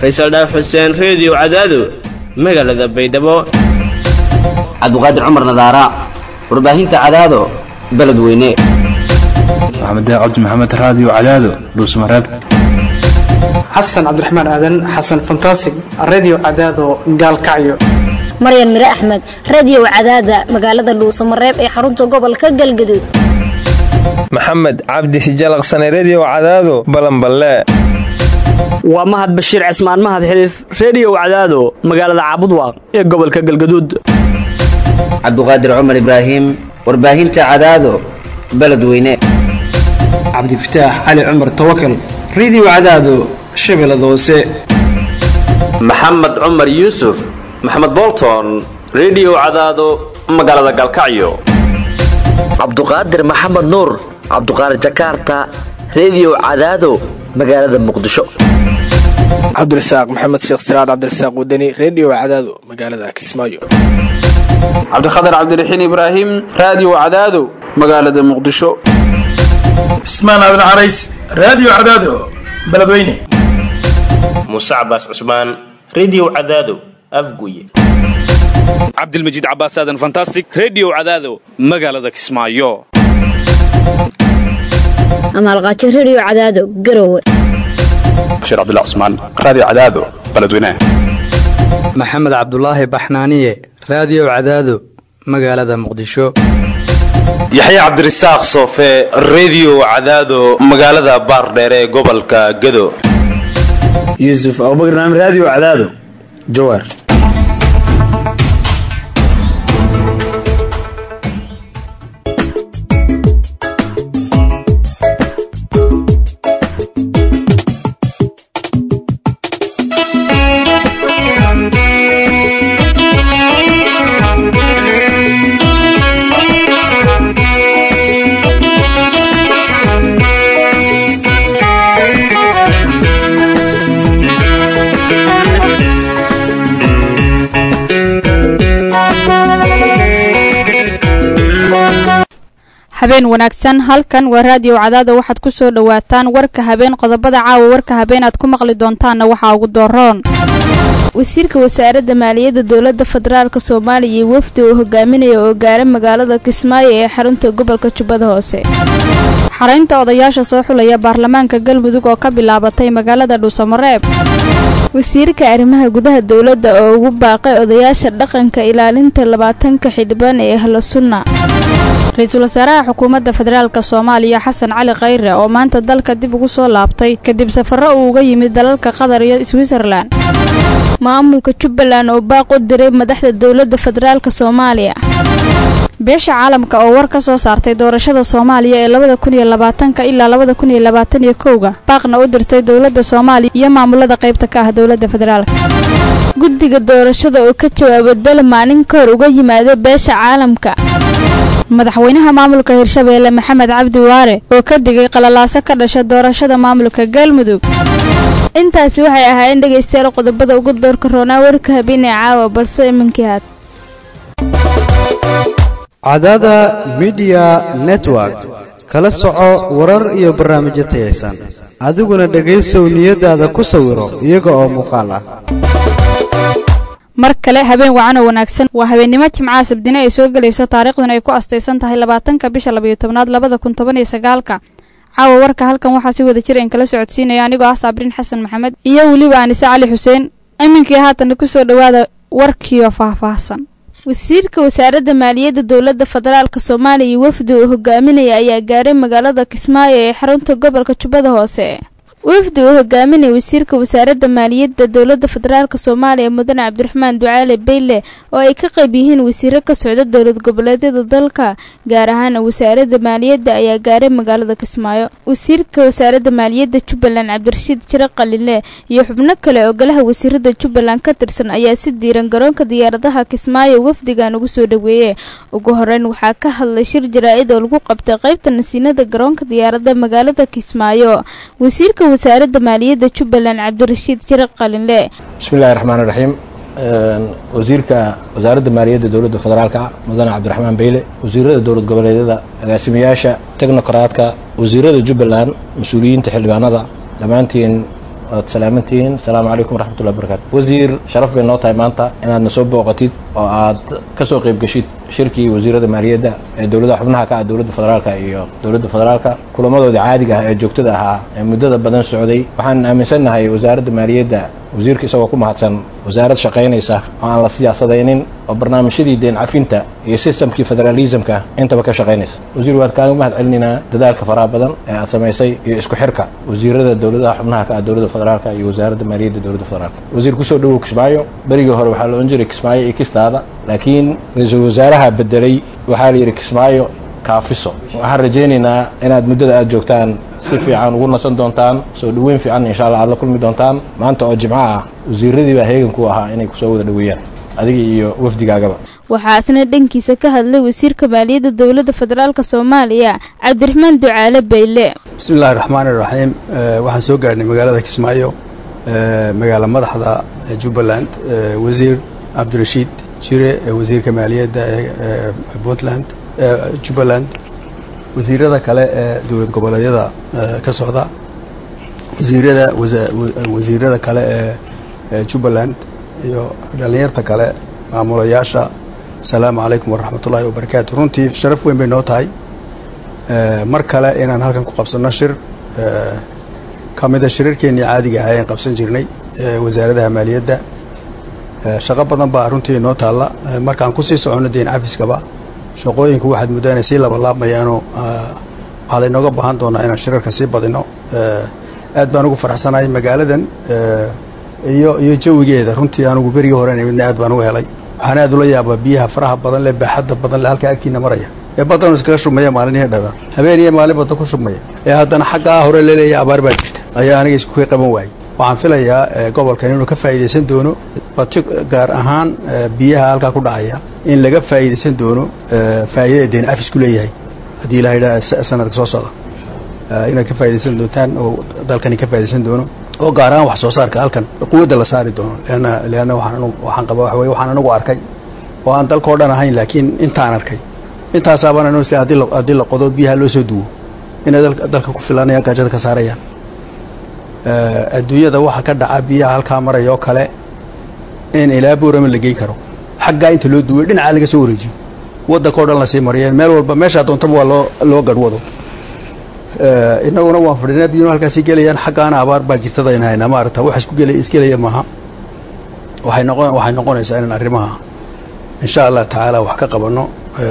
faysal dhaaf xuseen reediyo cadaado magaalada baydhabo cabdiqaadir cumar nadaara warbaahinta cadaado beledweyne maxamed cabdi maxamed raadiyo cadaado dhuusmareeb xasan cabdiraxmaan aadan xasan fantasig redio cadaado gaalkacyo maryan mire axmed radiyow cadaada magaalada dhuusamareeb ee xarunta gobolka galgaduud maxamed cabdi hijalaqsane rediyo cadaado balanballe waa mahad bashiir cismaan mahad xiliif rediyow cadaado magaalada caabudwaaq ee gobolka galgaduud cabdiqaadir cumar ibraahim warbaahinta cadaado beledweyne cabdifataax cali cumar tawakal redio cadaado shabeellada hoose maxamed cumar yuusuf maxamed bolton rediyo cadaado magaalada galkacyo cabduqaadir maxamed nuur cabduqaadir jakaarta rediyo cadaado magaalada muqdisho cabdirasaaq maxamed sheekh siraad cabdirasaaq wadani rediyo cadaado magaalada kismaayo cabdikhatar cabdiraxiin ibraahim raadiyo cadaado magaalada muqdisho cismaan aadan carays raadiyo cadaado beledweyne muuse cabaas cusmaan rediyo cadaado afguye cabdilmajiid cabaas aadan fantastic rediyo cadaado magaalada kismaayo amaalqaajo rediyo cadaado garowe bashiir cabdilla cusmaan raadiyo cadaado beledweyne maxamed cabdulaahi baxnaaniye raadiyo cadaado magaalada muqdisho yaxya cabdirasaaq soofe rediyo cadaado magaalada baardheere ee gobolka gado yuusuf abubakar naam raadiyo cadaado jawaar habeen wanaagsan halkan waa raadiyo cadaada waxaad ku soo dhowaataan warka habeen qodobada caawa warka habeen aad ku maqli doontaanna waxaa ugu dooroon wasiirka wasaaradda maaliyadda dowladda federaalk soomaaliya iyo wafdi uu hogaaminaya oo gaara magaalada kismaayo ee xarunta gobolka jubbada hoose xaraynta odayaasha soo xulaya baarlamaanka galmudug oo ka bilaabatay magaalada dhuusamareeb wasiirka arrimaha gudaha dowladda oo ugu baaqay odayaasha dhaqanka ilaalinta labaatanka xildhibaan ee ahlo sunna ra-iisul wasaaraha xukuumadda federaalk soomaaliya xasan cali khayre oo maanta dalka dib ugu soo laabtay kadib safarro uu uga yimid dalalka qatar iyo switzerlan maamulka jubbaland oo baaq u diray madaxda dowladda federaalk soomaaliya beesha caalamka oo war ka soo saartay doorashada soomaaliya ee labada kun iyo labaatanka ilaa labada kun iyo labaatan iyo kowga baaqna u dirtay dowladda soomaaliya iyo maamulada qaybta ka ah dowladda federaalk guddiga doorashada oo ka jawaaba dal maalin ka hor uga yimaada beesha caalamka madaxweynaha maamulka hirshabeelle maxamed cabdi waare oo ka digay qalalaaso ka dhasha doorashada maamulka galmudug intaasi waxay ahaayeen dhegaystayaal qodobada ugu doorka roonaa warka habeenee caawa balse iminkii haad cadaada midiya network kala soco warar iyo barnaamijyo tayaysan adiguna dhegaysow niyadaada ku sawiro iyaga oo muuqaal ah mar kale habeen wacan oo wanaagsan waa habeennimo jimcaha sabdine ay soo gelayso taariikhduna ay ku astaysan tahay labaatanka bisha labayo tobnaad labada kun toban iyo sagaalka caawa warka halkan waxaa si wada jir in kala socodsiinaya anigoo ah saabriin xasan maxamed iyo weliba anise cali xuseen iminkii haatana kusoo dhowaada warkiioo faahfaahsan wasiirka wasaaradda maaliyadda dowladda federaalk soomaaliya iyo wafdi uu hogaaminaya ayaa gaaray magaalada kismaayo ee xarunta gobolka jubbada hoose wafdi uu hogaaminaya wasiirka wasaaradda maaliyadda dowladda federaalk soomaaliya mudane cabdiraxmaan ducaale beyle oo ay ka qayb yihiin wasiiro ka socda dowlad goboleedyada dalka gaar ahaan wasaaradda maaliyadda ayaa gaaray magaalada kismaayo wasiirka wasaaradda maaliyadda jubbaland cabdirashiid jire qalile iyo xubno kale oo golaha wasiirada jubbaland ka tirsan ayaa si diiran garoonka diyaaradaha kismaayo wafdigan ugu soo dhaweeyey ugu horeyn waxaa ka hadlay shir jaraa-id oo lagu qabtay qaybta nasiinada garoonka diyaarada magaalada kismaayo wasiirka wasaaradda maaliyadda jubbaland cabdirashiid jire qalinle bismillahi raxmaan raxiim wasiirka wasaaradda maaliyadda dowladda federaalka mudane cabdiraxmaan beyle wasiirada dowlad goboleedyada agaasimayaasha technokaraadka wasiirada jubbaland mas-uuliyiinta xildhibaanada dhammaantiin waad salaamantihiin asalaamu calaykum waraxmatullahi wabarakatu wasiir sharaf bay noo tahay maanta inaadna soo booqatid oo aad ka soo qayb geshid shirkii wasiirada maaliyadda ee dowladaha xubnaha ka ah dowladda federaalka iyo dowladda federaalka kulamadooda caadiga ah ee joogtada ahaa ee muddada badan socday waxaan aaminsannahay wasaaradda maaliyadda wasiirka isagoo ku mahadsan wasaarad shaqaynaysa oo aan la siyaasadaynin oo barnaamijyadii deen cafinta iyo sistamkii federalismka intaba ka shaqaynaysa wasiir waad kaaga mahad celinaynaa dadaalka faraha badan ee aad samaysay iyo isku xirka wasiirada dowladaha xubnaha ka ah dowladda federaalka iyo wasaaradda maaliyadda dowladda federaalka wasiir kusoo dhowow kismaayo berigii hore waxaa la odhan jiray kismaayo iyo kistaada laakiin ra-iisul wasaaraha bedelay waxaa la yidhi kismaayo kaafiso waxaan rajaynaynaa inaad muddada aad joogtaan si fiican ugu nasan doontaan soo dhoweyn fiican insha allah aad la kulmi doontaan maanta oo jimco ah wasiiradii baa heegan ku ahaa inay kusoo wada dhoweeyaan adiga iyo wafdigaagaba waxaa isna dhankiisa ka hadlay wasiirka maaliyadda dowladda federaalk soomaaliya cabdiraxmaan ducaale bayle bismillahi raxmaani raxiim waxaan soo gaarhnay magaalada kismaayo magaala madaxda jubbaland wasiir cabdirashiid jire wasiirka maaliyadda ee puntland jubbaland wasiirada kale ee dowlad goboleedyada ka socda wasiirada wasiirada kale ee jubbaland iyo dhallinyarta kale maamulayaasha asalaamu calaykum waraxmatullaahi wabarakaatu runtii sharaf weyn bay noo tahay mar kale inaan halkan ku qabsanno shir ka mida shirarkeennii caadiga ahaa aan qabsan jirnay wasaaradaha maaliyadda shaqo badan baa runtii noo taalla markaan kusii soconno deen cafiskaba shaqooyinku waxaad muddaa inay sii labalaabmayaanoo waxaa laynooga baahan doonaa inaan shirarka sii badino aad baan ugu faraxsanahay magaaladan iyo iyo jawigeeda runtii anugu berigii hore midna aad baan uga helay waxaan aad ula yaabaa biyaha faraha badan leh baaxadda badan leh halkaa agtiina maraya ee badan iskaga shubmaya maalinihii dharar habeen iyo maalin badda ku shubmaya ee haddana xaggaa hore laleeyahay abaar baa jirta ayaa aniga isku ka qaban waayey waxaan filayaa gobolkan inuu ka faa'iidaysan doono bati gaar ahaan biyaha halkaa ku dhacaya in laga faa'iidaysan doono faa'iidada deen cafisku leeyahay haddii ilaha yidhaha sanadka soo socda inaad ka faa'iidaysan doontaan oo dalkani ka faa'iidaysan doono oo gaar ahaan wax soo saarka halkan quwadda la saari doono leanna leanna waxaan waxaan qabaa waxa weye waxaan anagu arkay oo aan dalkao dhan ahayn laakiin intaan arkay intaasaabaan anu isle haddii la haddii la qodo biyaha loo soo duwo inay dalka ku filanayaan gaajada ka saarayaan adduunyada waxa ka dhaca biyaha halkaa maraya oo kale in ilaa boorama la geyn karo xaggaa inta loo duway dhinacaa laga soo wareejiyo waddankao dhan lasii mariyeen meel walba meeshaa doontaba waa loo loo garhwado inaguna waan fadhinaa biyuna halkaasi gelayaan xaggaana abaar baa jirtada in haynaa maarata wax isku gelay isgelaya maaha waxay noqon waxay noqonaysaa inaan arrimaha insha allah tacaala wax ka qabanno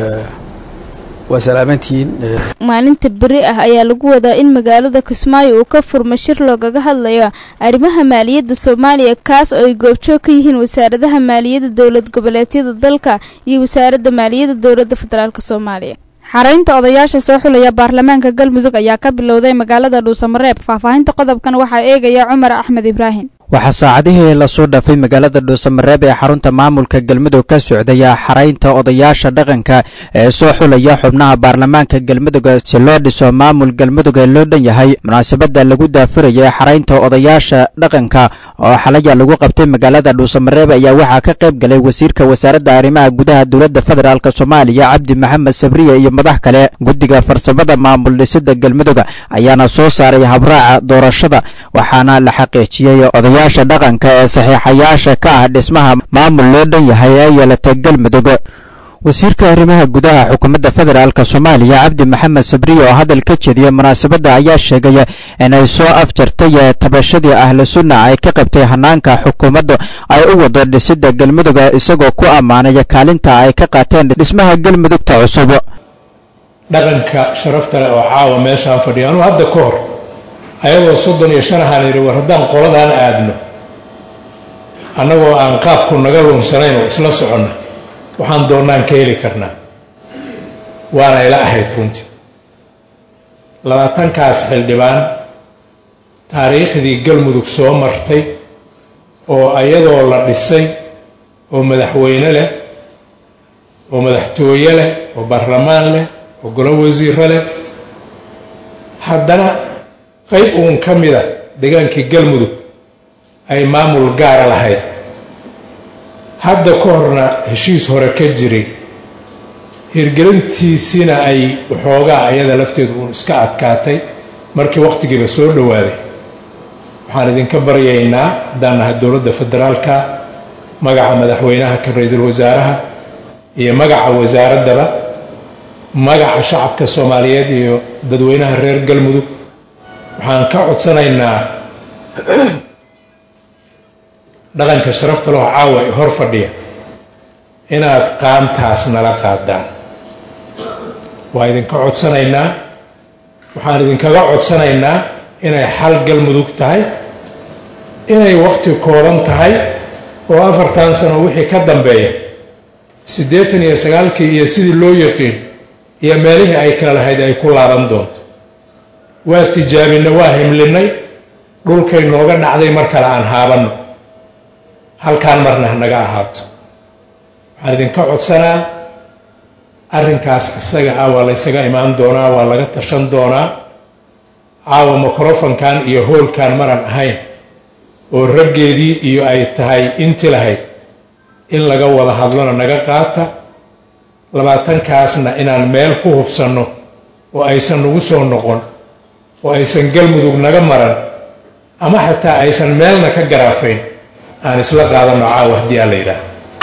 waa salaamantihiin maalinta beri ah ayaa lagu wadaa in magaalada kismaayo uu ka furmo shir loogaga hadlayo arrimaha maaliyadda soomaaliya kaas oo ay goobjoog ka yihiin wasaaradaha maaliyadda dowlad goboleedyada dalka iyo wasaaradda maaliyadda dowladda federaalk soomaaliya xaraynta odayaasha soo xulaya baarlamaanka galmudug ayaa ka bilowday magaalada dhuusamareeb faahfaahinta qodobkan waxaa eegaya cumar axmed ibraahim waxaa saacadihii lasoo dhaafay magaalada dhuusamareeb ee xarunta maamulka galmudug ka socdaya xaraynta odayaasha dhaqanka ee soo xulaya xubnaha baarlamaanka galmudug si loo dhiso maamul galmudug ee loo dhan yahay munaasabada lagu daafuraya xaraynta odayaasha dhaqanka oo xalaya lagu qabtay magaalada dhuusamareeb ayaa waxaa ka qayb galay wasiirka wasaaradda arrimaha gudaha dowladda federaalk soomaaliya cabdi maxamed sabriye iyo madax kale guddiga farsamada maamul dhisida galmudug ayaana soo saaray habraaca doorashada waxaana la xaqiijiyey odayaasha dhaqanka ee saxiixayaasha ka ah dhismaha maamul loo dhan yahay ee yeelata galmudug wasiirka arrimaha gudaha xukuumadda federaalk soomaaliya cabdi maxamed sabriye oo hadal ka jeediya munaasabadda ayaa sheegay inay soo afjartay tabashadii ahlu sunna ay ka qabtay hanaanka xukuumaddu ay u wado dhisida galmudug isagoo ku ammaanaya kaalinta ay ka qaateen dhismaha galmudugta cusub dhaqanka sharafta leh oo caawa meeshaan fadhiya anuu hadda ka hor ayagoo soddon iyo shan ahaan yidhi war haddaan qoladaan aadno annagoo aan qaabku naga lunsanayn oo isla soconna waxaan doonnaan ka heli karnaa waana ila ahayd runtii labaatankaas xildhibaan taariikhdii galmudug soo martay oo ayadoo la dhisay oo madaxweyne leh oo madaxtooye leh oo baarlamaan leh oo golo wasiiro leh haddana qayb uun ka mida degaankii galmudug ay maamul gaara lahayd hadda ka horna heshiis hore ka jiray hirgelintiisina ay waxoogaa ayada lafteedu uun iska adkaatay markii wakhtigiiba soo dhowaaday waxaan idinka baryaynaa haddaan nahay dowladda federaalka magaca madaxweynaha ka ra-iisul wasaaraha iyo magaca wasaaraddaba magaca shacabka soomaaliyeed iyo dadweynaha reer galmudug waxaan ka codsanaynaa dhaqanka sharafta loo caawa ee hor fadhiya inaad qaantaas nala qaadaan waa idinka codsanaynaa waxaan idinkaga codsanaynaa inay xal galmudug tahay inay waqti kooban tahay oo afartan sano wixii ka dambeeya siddeetan iyo sagaalkii iyo sidii loo yaqiin iyo meelihii ay kala lahayd ay ku laaban doonto waa tijaabinay waa himlinay dhulkay nooga dhacday mar kale aan haabanno halkaan marna hanaga ahaato waxaan idinka codsanaa arrinkaas isaga ah waa laysaga imaan doonaa waa laga tashan doonaa caawa microfonkan iyo hoolkan maran ahayn oo raggeedii iyo ay tahay inti lahayd in laga wada hadlona naga qaata labaatankaasna inaan meel ku hubsanno oo aysan nagu soo noqon oo aysan galmudug naga maran ama xataa aysan meelna ka garaafayn aan isla qaadanno caawa haddii aan la yidhaah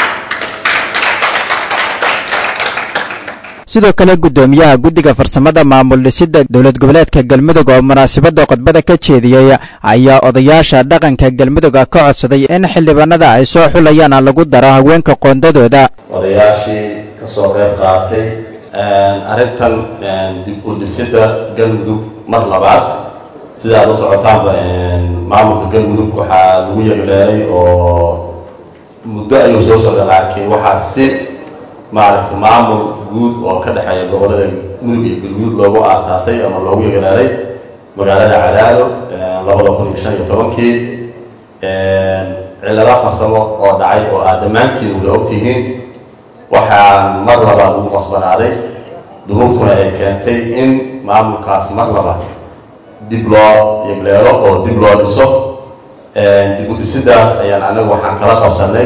sidoo kale gudoomiyaha guddiga farsamada maamul dhisidda dowlad goboleedka galmudug oo munaasabadda khudbada ka jeediyey ayaa odayaasha dhaqanka galmudug ka codsaday in xildhibaanada ay soo xulayaan lagu daro haweenka qoondadooda odayaashii ka soo qayb qaatay arrintan dib u dhisidda galmudug mar labaad sida aad la socotaanba maamulka galmudug waxaa lagu yeegleelay oo muddo ayuu soo socda laakiin waxaa si maaragta maamul guud oo ka dhexeeya gobollada mudug iyo galguud loogu aasaasay ama loogu yegelaalay magaalada cadaado labada kun iyo shan iyo tobankii cillado farsamo oo dhacay oo aad dhammaantiin wada ogtihiin waxaa mar labaad ugu qasbanaaday duruuftuna ay keentay in maamulkaas mar labaad dib loo yegleelo oo dib loo dhiso dib u dhisidaas ayaan anagu waxaan kala qabsanay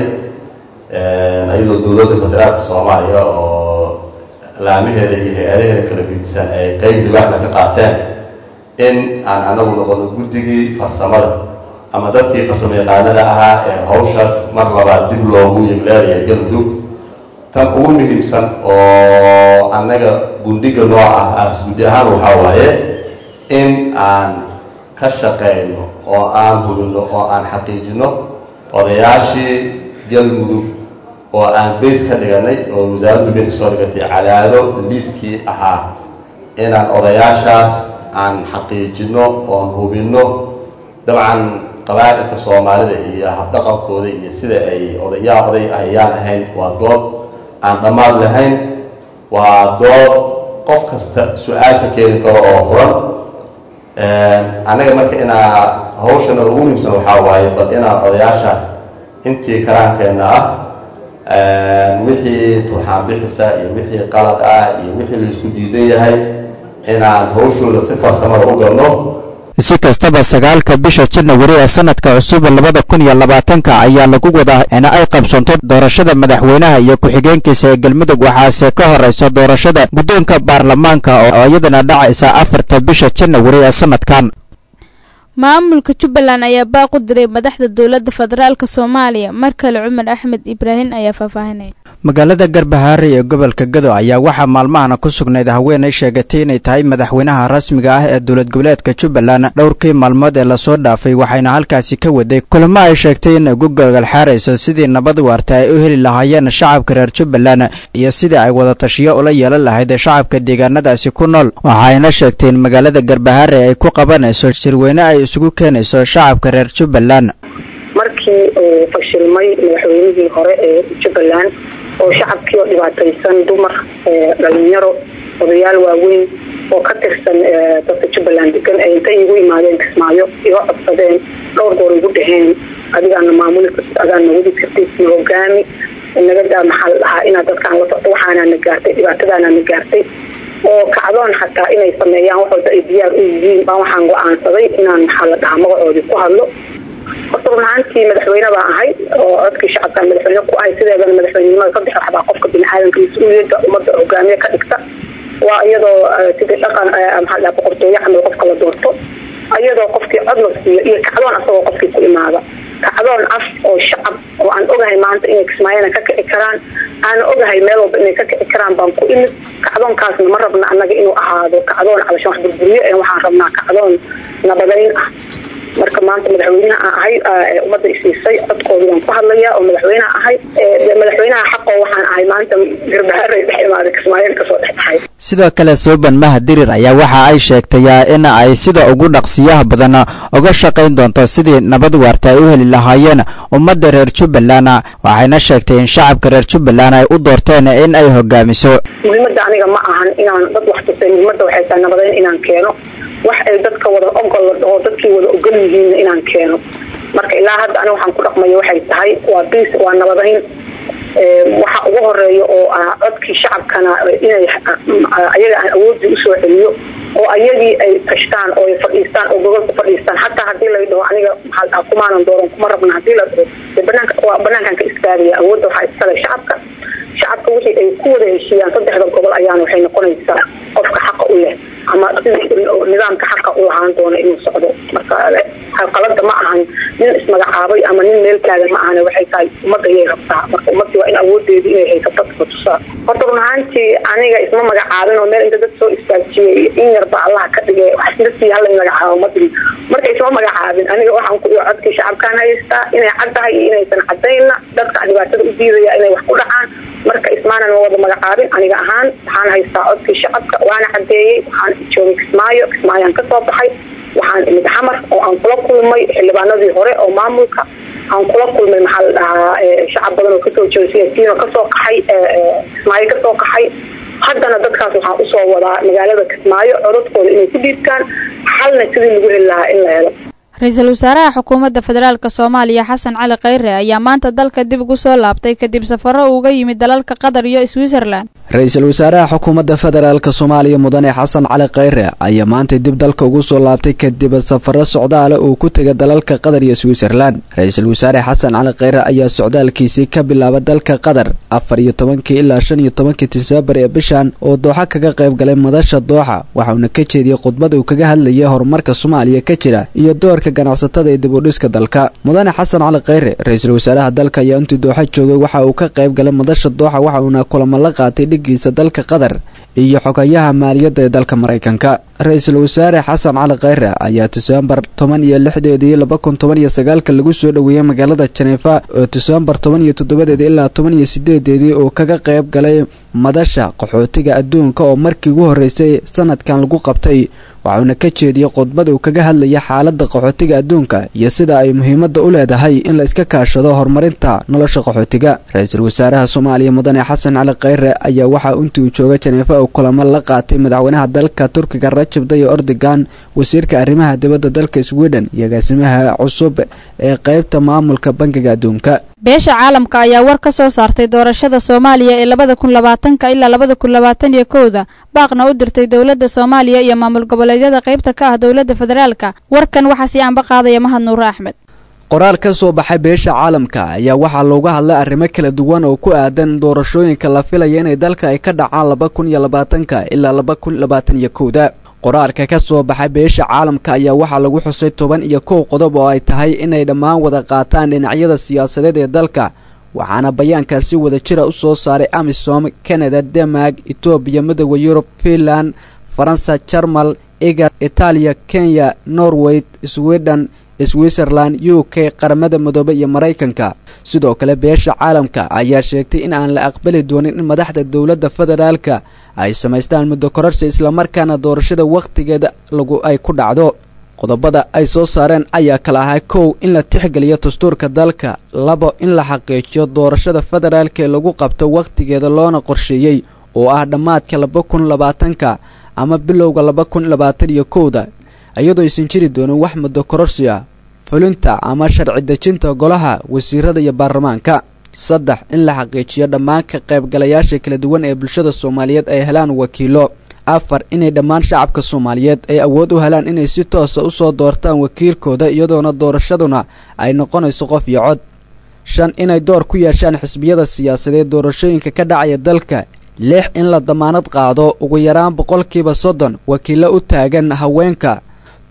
ayadoo dowladda federaalka soomaaliya oo laamaheeda iyo hay-adaheeda kala gedisan ay qeyb dhibaaxna ka qaateen in aan anagu noqono guddigii farsamada ama dadkii farsamo yaqaanada ahaa ee hawshaas mar labaad dib loogu yegleelaya galmudug tan ugu muhiimsan oo annaga gundhiga noo ah aas guddi ahaan waxaa waaye in aan ka shaqeyno oo aan hubino oo aan xaqiijino odayaashii galmudug oo aan beys ka dhiganay oo wasaaraddu beys ka soo dhigatay cadaado liiskii ahaa inaan odayaashaas aan xaqiijino oon hubinno dabcan qabaa'ilka soomaalida iyo habdhaqankooda iyo sida ay odayaa oday ayaan ahayn waa dood aan dhammaad lahayn waa dood qof kasta su-aal ka keeni karo oo furan annaga marka inaa hawshana ugu muhiimsan waxaa waaye bal inaan odayaashaas intii karaankeenna ah wixii turxaan bixisa iyo wixii qalad ah iyo wixii la isku diidan yahay inaan hawshooda si farsamada u galno si kastaba sagaalka bisha janawari ee sanadka cusub labada kun iyo labaatanka ayaa lagu wadaa in ay qabsanto doorashada madaxweynaha iyo ku-xigeenkiisa ee galmudug waxaase ka horeysa doorashada guddoonka baarlamaanka oo iyadana dhacaysa afarta bisha janawari ee sanadkan maamulka jubbaland ayaa baaq u diray madaxda dowladda federaalk soomaaliya mar kale cumar axmed ibraahim ayaa faahfaahinaya magaalada garbahaare ee gobolka gado ayaa waxaa maalmahana ku sugnayd haweenay sheegatay inay tahay madaxweynaha rasmiga ah ee dowlad goboleedka jubbaland dhowrkii maalmood ee lasoo dhaafay waxayna halkaasi ka waday kulamo ay sheegtay in ugu gogalxaarayso sidii nabad waarta ay u heli lahaayeen shacabka reer jubbaland iyo sidii ay wadatashiyo ula yeelan lahayd shacabka deegaanadaasi ku nool waxayna sheegtay in magaalada garbahaare ay ku qabanayso shirweyne ay isugu keenayso shacabka reer jubbaland markii uu fashilmay madaxweynihii hore ee jubbaland oo shacabkii oo dhibaataysan dumar dhalinyaro odayaal waaweyn oo ka tirsan dadka jubbaland degan ay intay igu imaadeen kismaayo iga codsadeen dhowr goor igu dhaheen adigaana maamuli kartid adaana wadi kartid na hogaami naga daa maxaa la dhahaa inaad dadkaan la socdo waxaanaa na gaartay dhibaatadaana na gaartay oo kacdoon xataa inay sameeyaan wax walba ay diyaar u yihiin baan waxaan go-aansaday inaan maxaa la dhahaa magacoodii ku hadlo horta run ahaantii madaxweyne baan ahay oo codkii shacabkaan madaxweyne ku ahay sideedana madaxweynenimada saddex waxbaa qofka biniaadanka mas-uuliyadda ummadda hogaamiye ka dhigta waa iyadoo sidii dhaqan maxaa la dhahaa boqortooyo camal qofka la doorto iyadoo qofkii cod la siiyo iyo kacdoon asagoo qofkii ku imaada kacdoon af oo shacab oo aan ogahay maanta inay kismaayana ka kici karaan aan ogahay meel walba inay ka kici karaan baan ku imid kacdoonkaasna ma rabna annaga inuu ahaado kacdoon calashan wax burburiyo ee waxaan rabnaa kacdoon nabadayn ah marka maanta madaxweynaha aan ahay ummadda isiisay codkoodii baan ku hadlaya oo madaxweyneha ahay madaxweynaha xaqoo waxaan ahay maanta garbaharay dhex imaaday kismaayana kasoo dhex baxay sidoo kale suuban mahadirir ayaa waxa ay sheegtay in ay sida ugu dhaqsiyaha badan uga shaqayn doonto sidii nabad waarta ay u heli lahaayeen ummadda reer jubbaland waxayna sheegtay in shacabka reer jubbaland ay u doorteen in ay hogaamiso muhiimadda aniga ma ahan inaan dad wax tusay muhiimadda waxay tahay nabadayn inaan keeno wax ay dadka wada ogol oo dadkii wada ogol yihiin inaan keeno marka ilaa hadda aniga waxaan ku dhaqmayo waxay tahay waa bis waa nabadayn waxa ugu horeeya oo ah codkii shacabkana inay ayaga aan awoodii usoo celiyo oo ayagii ay tashtaan oo ay fadhiistaan oo gogolka fadhiistaan xataa hadii la dhaho aniga maxaa dhaha kumaanan dooran kuma rabna hadii la dhaho banaanka waa banaankan ka istaagaya awoodda waxaa iskale shacabka shacabka wixii ay ku wada heshiiyaan saddexda gobol ayaana waxay noqonaysaa qofka xaqa u leh ama nidaamka xaqa u lahaan doona inuu socdo marka qalada ma ahan nin ismagacaabay ama nin meel taagan ma ahan waxay tahay ummadda ayay rabtaa marka ummadii waa in awoodeedu inay haysato dadka tusaa horta run ahaantii aniga isma magacaabin oo meel inta dad soo istaajiyey in yarba allaha ka dhigay waxsdasii hala magacaabo madri marka isma magacaabin aniga waxaan ku codkii shacabkaan haystaa inay caddahay iyo inaysan caddaynna dadka dhibaatada u diidaya inay wax ku dhacaan marka ismaanan ma wada magacaabin aniga ahaan waxaan haystaa codkii shacabka waana cadeeyey waxaan joogay kismaayo kismaayaan kasoo baxay waxaan imid xamar oo aan kula kulmay xildhibaanadii hore oo maamulka aan kula kulmay maxaa la dhahaa shacab badan oo kasoo jeeda siyaasiyiin oo kasoo qaxay kismaayo kasoo qaxay haddana dadkaas waxaan usoo wadaa magaalada kismaayo codadkooda inay ku dhiibtaan xalna sidii lagu heli lahaa in la helo ra-iisul wasaaraha xukuumadda federaalk soomaaliya xasan cali khayre ayaa maanta dalka dib ugu soo laabtay kadib safaro uga yimid dalalka qatar iyo switzerland ra-iisul wasaaraha xukuumadda federaalk soomaaliya mudane xasan cali khayre ayaa maanta dib dalka ugu soo laabtay kadib safaro socdaale uu ku tegay dalalka qatar iyo switzerland ra-iisul wasaare xasan cali khayre ayaa socdaalkiisii ka bilaaba dalka qatar afar iyo tobankii ilaa shan iyo tobankii diseembar ee bishan oo dooxa kaga qayb galay madasha dooxa waxauna ka jeediyey khudbad uu kaga hadlayay horumarka soomaaliya ka jira iyo doorka ganacsatada ee dib u dhiska dalka mudane xasan cali khayre ra-iisul wasaaraha dalka ayaa intii dooxa joogay waxa uu ka qayb galay madasha dooxa waxa uuna kulamo la qaatay dhigiisa dalka qatar iyo xogayaha maaliyadda ee dalka maraykanka ra-iisul wasaare xasan cali khayre ayaa diseembar toban iyo lixdeedii laba kun toban iyo sagaalka lagu soo dhoweeyey magaalada janeefa oo diseembar toban iyo toddobadeedii ilaa toban iyo sideedeedii uu kaga qayb galay madasha qaxootiga adduunka oo markii ugu horreysay sanadkan lagu qabtay waxauna ka jeediyey khudbad uu kaga hadlaya xaaladda qaxootiga adduunka iyo sida ay muhiimadda u leedahay in la iska kaashado horumarinta nolosha qaxootiga ra-iisul wasaaraha soomaaliya mudane xasan cali khayre ayaa waxaa intii uu jooga janeefa uu kulamo la qaatay madaxweynaha dalka turkiga rajab dayo ordogan wasiirka arrimaha dibadda dalka sweden iyo agaasimaha cusub ee qeybta maamulka bangiga adduunka beesha caalamka ayaa war ka soo saartay doorashada soomaaliya ee labada kun labaatanka ilaa labada kun labaatan iyo kowda baaqna u dirtay dowladda soomaaliya iyo maamul goboleedyada qaybta ka ah dowladda federaalka warkan waxaa sii aanba qaadaya mahad nuure axmed qoraal ka soo baxay beesha caalamka ayaa waxaa looga hadlay arrimo kala duwan oo ku aadan doorashooyinka la filaya inay dalka ay ka dhacaan laba kun iyo labaatanka ilaa laba kun labaatan iyo kowda qoraalka ka soo baxay beesha caalamka ayaa waxaa lagu xusay toban iyo kow qodob oo ay tahay inay dhammaan wada qaataan dhinacyada siyaasadeed ee dalka waxaana bayaankaasi wada jira u soo saaray amisom canada denmark etoobiya midooda yurub finland faransa jarmal igar itaaliya kenya norway sweden switzerland u k qaramada midoobe iyo maraykanka sidoo kale beesha caalamka ayaa sheegtay in aan la aqbali doonin in madaxda dowladda federaalka ay samaystaan muddo kororsi islamarkaana doorashada wakhtigeeda lagu ay ku dhacdo qodobada ay soo saareen ayaa kala ahaa kow in la tixgeliyo dastuurka dalka labo in la xaqiijiyo doorashada federaalka ee lagu qabto wakhtigeeda loona qorsheeyey oo ah dhammaadka laba kun labaatanka ama bilowga laba kun labaatan iyo kowda iyadoo aysan jiri doonin wax muddo kororsi ah fulinta ama sharci dejinta golaha wasiirada iyo baarlamaanka saddex in la xaqiijiyo dhammaan ka qaybgalayaasha kala duwan ee bulshada soomaaliyeed ay helaan wakiilo afar inay dhammaan shacabka soomaaliyeed ay awood u helaan inay si toosa usoo doortaan wakiilkooda iyadoona doorashaduna ay noqonayso qof iyo cod shan inay door ku yeeshaan xisbiyada siyaasadeed doorashooyinka ka dhacaya dalka lix in la damaanad qaado ugu yaraan boqolkiiba soddon wakiilo u taagan haweenka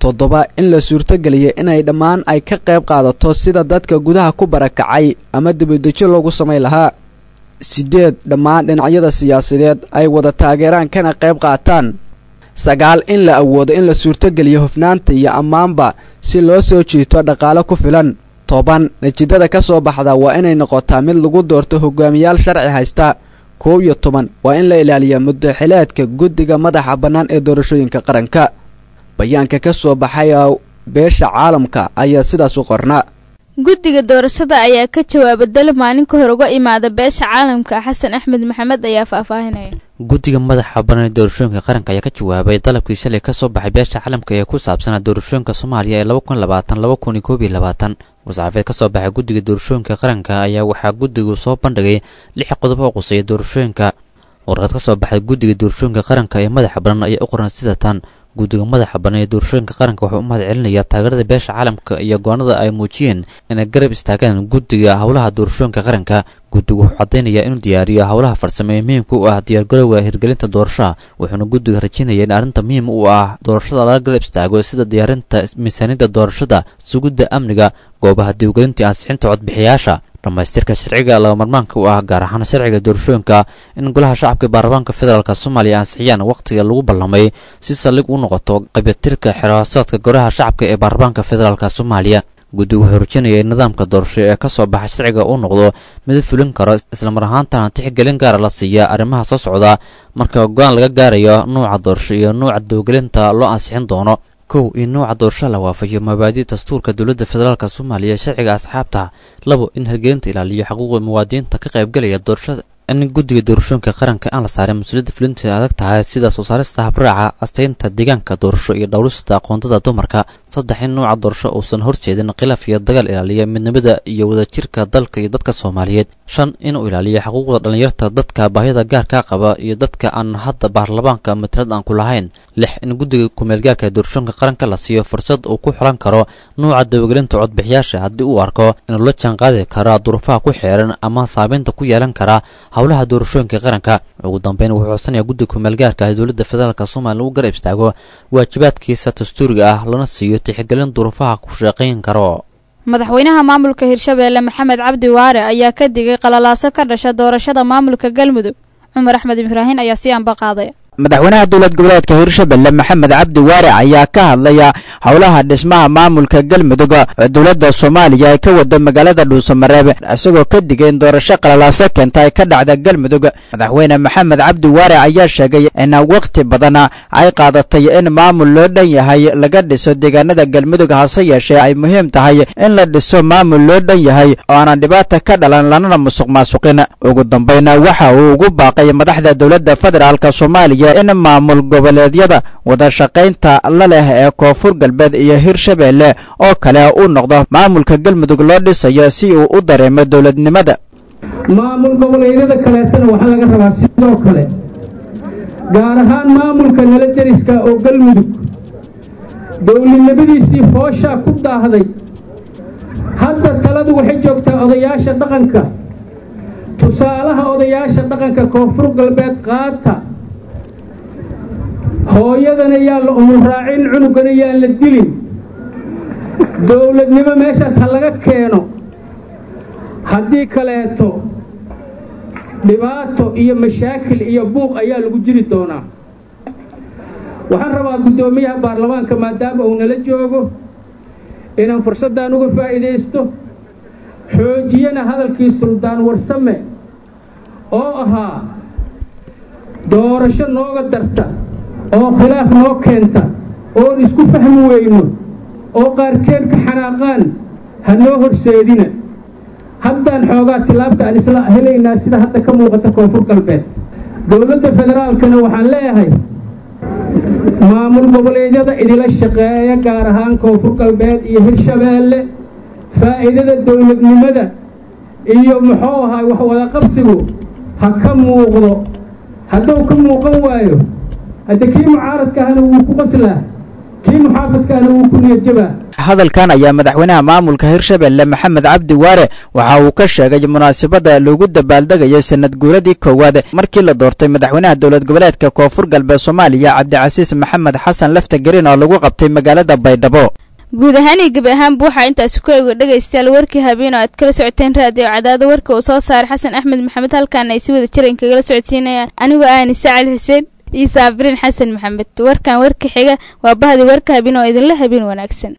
toddoba in la suurtogeliya inay dhammaan ay ka qayb qaadato sida dadka gudaha ku barakacay ama dibadejo loogu samayn lahaa siddeed dhammaan dhinacyada siyaasadeed ay wada taageeraan kana qayb qaataan sagaal in la awoodo in la suurtogeliyo hufnaanta iyo ammaanba si loo soo jiito dhaqaale ku filan toban natiijada ka soo baxda waa inay noqotaa mid lagu doorto hogaamiyaal sharci haysta koow iyo toban waa in la ilaaliyaa muddaxileedka guddiga madaxa bannaan ee doorashooyinka qaranka bayaanka ka soo baxay beesha caalamka ayaa sidaas u qornaa guddiga doorashada ayaa ka jawaaba dalab maalin ka hor uga imaada beesha caalamka xasan axmed maxamed ayaa faahfaahinaya guddiga madaxa bannaan ee doorashooyinka qaranka ayaa ka jawaabay dalabkii shalay ka soo baxay beesha caalamka ee ku saabsanaa doorashooyinka soomaaliya ee laba kun labaatan laba kun iyo koob iyo labaatan war-saxaafeed ka soo baxay guddiga doorashooyinka qaranka ayaa waxaa guddigu soo bandhigay lix qodob oo quseeya doorashooyinka warqad ka soo baxay guddiga doorashooyinka qaranka ee madaxa bannaan ayaa u qoran sida tan guddiga madaxa bannaan ee doorashooyinka qaranka wuxuu u mahad celinayaa taageerada beesha caalamka iyo goonada ay muujiyeen inay garab istaagaan guddiga howlaha doorashooyinka qaranka guddigu wuxuu caddaynayaa inuu diyaariyo howlaha farsamo ee muhiimka u ah diyaargarowga hirgelinta doorashaha wuxuuna guddiga rajinaya in arrinta muhiim u ah doorashada laga garab istaago sida diyaarinta miisaaniyadda doorashada sugidda amniga goobaha diiwagelinta ansixinta codbixiyaasha dhammaystirka sharciga lagamarmaanka u ah gaar ahaan sharciga doorashooyinka in golaha shacabka baarlamaanka federaalk soomaaliya ansixiyaan wakhtiga lagu ballamay si saldhig u noqoto qabitirka xiraasaadka golaha shacabka ee baarlamaanka federaalk soomaaliya guddigu wuxuu rajinaya in nidaamka doorasho ee ka soo baxa sharciga uu noqdo mid fulin karo islamar ahaantana tixgelin gaara la siiya arrimaha soo socda marka go-aan laga gaarayo nuuca doorasho iyo nuuca dowgelinta loo ansixin doono kow in nuuca doorasho la waafajiyo mabaadi dastuurka dowladda federaalk soomaaliya sharciga asxaabta labo in hirgelinta ilaaliyo xuquuqda muwaadiniinta ka qaybgalaya doorashada in guddiga doorashooyinka qaranka aan la saarin mas-uuliyadda fulinta adag tahay sida soo saarista habraaca astaynta deegaanka doorasho iyo dhowrista aqoontada dumarka saddex in nuuca doorasho uusan horseedin khilaaf iyo dagaal ilaaliya midnimada iyo wadajirka dalka iyo dadka soomaaliyeed shan inuu ilaaliyo xuquuqda dhallinyarta dadka baahida gaarka qaba iyo dadka aan hadda baarlamaanka matalad aan ku lahayn lix in guddiga kumeelgaarka doorashooyinka qaranka la siiyo fursad uu ku xulan karo nuuca dabagelinta codbixiyaasha haddii uu arko inuu la jaanqaadi kara duruufaha ku xeeran ama saameynta ku yeelan kara howlaha doorashooyinka qaranka ugu dambeyn wuxuu codsanayaa guddiga kumeelgaarka ee dowladda federaalk soomaaliya lagu garab istaago waajibaadkiisa dastuuriga ah lana siiyo tixgelin duruufaha ku shaqayn karo madaxweynaha maamulka hirshabeelle maxamed cabdi waare ayaa ka digay qalalaaso ka dhasha doorashada maamulka galmudug cumar axmed ibraahin ayaa si anba qaaday madaxweynaha dowlad goboleedka hirshabelle maxamed cabdi waare ayaa ka hadlaya howlaha dhismaha maamulka galmudug oo dowladda soomaaliya ay ka wado magaalada dhuusamareeb isagoo ka digay in doorasho qalalaaso keenta ay ka dhacda galmudug madaxweyne maxamed cabdi waare ayaa sheegay in waqti badan ay qaadatay in maamul loo dhan yahay laga dhiso deegaanada galmudug hase yeeshee ay muhiim tahay in la dhiso maamul loo dhan yahay oo aanan dhibaata ka dhalan lanana musuq maasuqin ugu dambayna waxa uu ugu baaqay madaxda dowladda federaalk soomaaliya in maamul goboleedyada wada shaqaynta la leh ee koonfur galbeed iyo hirshabeelle oo kale uu noqdo maamulka galmudug loo dhisayo si uu u dareemo dowladnimada maamul goboleedyada kaleetana waxaa laga rabaa sidoo kale gaar ahaan maamulka nala deriska oo galmudug dowladnimadiisii fooshaa ku daahday hadda taladu waxay joogtaa odayaasha dhaqanka tusaalaha odayaasha dhaqanka koonfur galbeed qaata hooyadana yaa la umuraacin cunugana yaan la dilin dowladnimo meeshaas ha laga keeno haddii kaleeto dhibaato iyo mashaakil iyo buuq ayaa lagu jiri doonaa waxaan rabaa guddoomiyaha baarlamaanka maadaama uu nala joogo inaan fursaddan uga faa'iidaysto xoojiyana hadalkii suldaan warsame oo ahaa doorasho nooga darta oo khilaaf noo keenta oon isku fahmi weyno oo qaarkeed ka xanaaqaan ha noo horseedina haddaan xoogaa tilaabta aan isla helaynaa sida hadda ka muuqata koonfur galbeed dowladda federaalkana waxaan leeyahay maamul goboleedyada idila shaqeeya gaar ahaan koonfur galbeed iyo hirshabeelle faa'iidada dowladnimada iyo muxuu ahaa wax wada qabsigu ha ka muuqdo hadduu ka muuqan waayo hadda kii mucaaradka ahna wuu ku qaslaa kii muxaafadka ahna wuu ku niyadjabaa hadalkan ayaa madaxweynaha maamulka hirshabelle maxamed cabdi waare waxa uu ka sheegay munaasabada loogu dabaaldegayo sanad guuradii koowaad markii la doortay madaxweynaha dowlad goboleedka koonfur galbeed soomaaliya cabdicasiis maxamed xasan lafta gariin oo lagu qabtay magaalada baydhabo guud ahaan iyo gebi ahaanba waxaa intaasi ku eega dhegaystayaal warkii habeen oo aad kala socoteen raadiyo cadaado warka uu soo saaray xasan axmed maxamed halkaana ay si wada jiran kagala socodsiinayaan anigoo ahni sacali xuseen iyo saabiriin xasan maxamed warkan warka xiga waa bahdi warka habeen oo idinla habeen wanaagsan